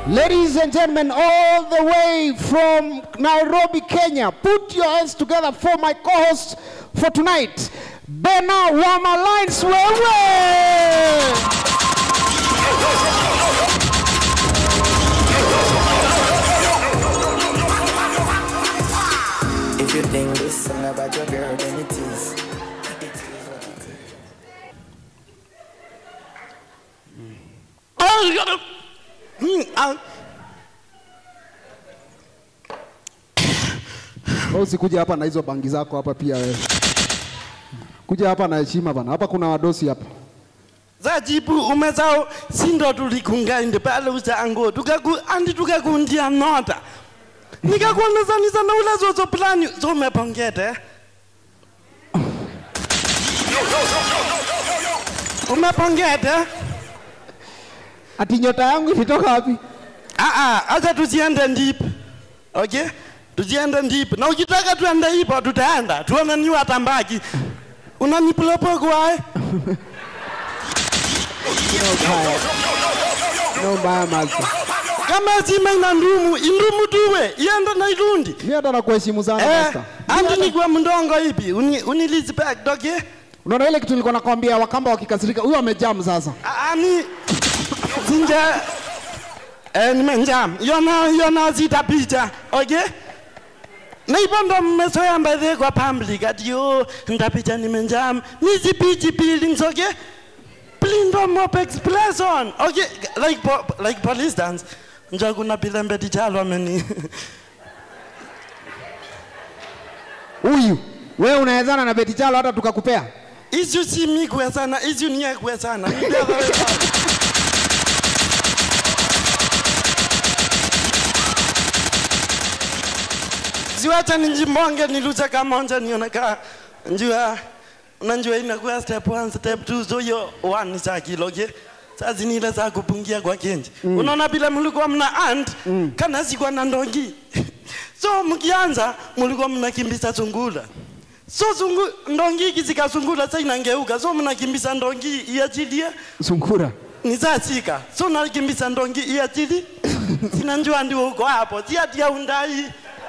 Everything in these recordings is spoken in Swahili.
Ladies and gentlemen, all the way from Nairobi, Kenya, put your hands together for my co-host for tonight, Bena Wama Lines Wewe. If you think this song about your girl, then it is. Wewe usikuja hapa na hizo bangi zako hapa pia wewe. Kuja hapa na heshima bana. Hapa kuna wadosi hapa. zajibu umezao sindo tulikungainde pale usango tukaku andi tukakundia nota nikakuonezanisa na ule zozo plani zomepongete umepongete Ati nyota yangu ilitoka wapi? Aa, acha tusiende ndip. Okay? Tusiende ndip. Na ukitaka tuende hipo tutaenda. Tuone ni watambaki. Unanipulopo kwae? No mbaya master. Kama sima ina ndumu, indumu tuwe. Iende na irundi. Mimi hata nakuheshimu sana Eh, master. andi ni kwa mndongo ipi? Uni unilizipek okay? Unaona ile kitu nilikuwa nakwambia Wakamba wakikasirika, huyo amejam sasa. Ani sinja eh nimenjam. Yona yona zita picha. Okay? Na hivyo ndo mmezoea mbele kwa public ati yo ndapicha nimenjam. Nizi pichi buildings okay? Blindo mop expression. Okay, like po, like for instance, nja kuna pile mbeti chalo ameni. Huyu wewe unawezana na Beti Chalo hata tukakupea. Isu si mi kwesana, isu niye kwesana. Ni the other way around. Ziwacha ninjimonge niluche kamonja nione ka njua unanjua inakuwa step one, step two, so hiyo one ni saa kilo okay? Saa zinile za kupungia kwa kenji mm. Unaona bila mlikuwa mna ant mm. kana sikuwa na ndongi so mkianza mlikuwa mnakimbiza sungula so sungu, ndongi ikizika sungula sa inangeuka so mnakimbiza ndongi iachilie Sungura. nizasika so nakimbisa ndongi iachili sinanjua ndi uko hapo siatia undai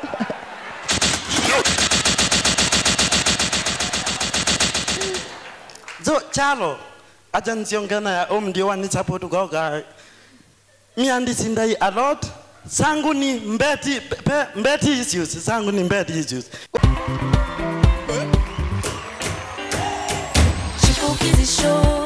so chalo acha nsiongena ya om ndio wanisupport goga mi andisindai a lot sangu ni mbeti pe, mbeti issues sangu ni mbeti issues Chipukizi Show.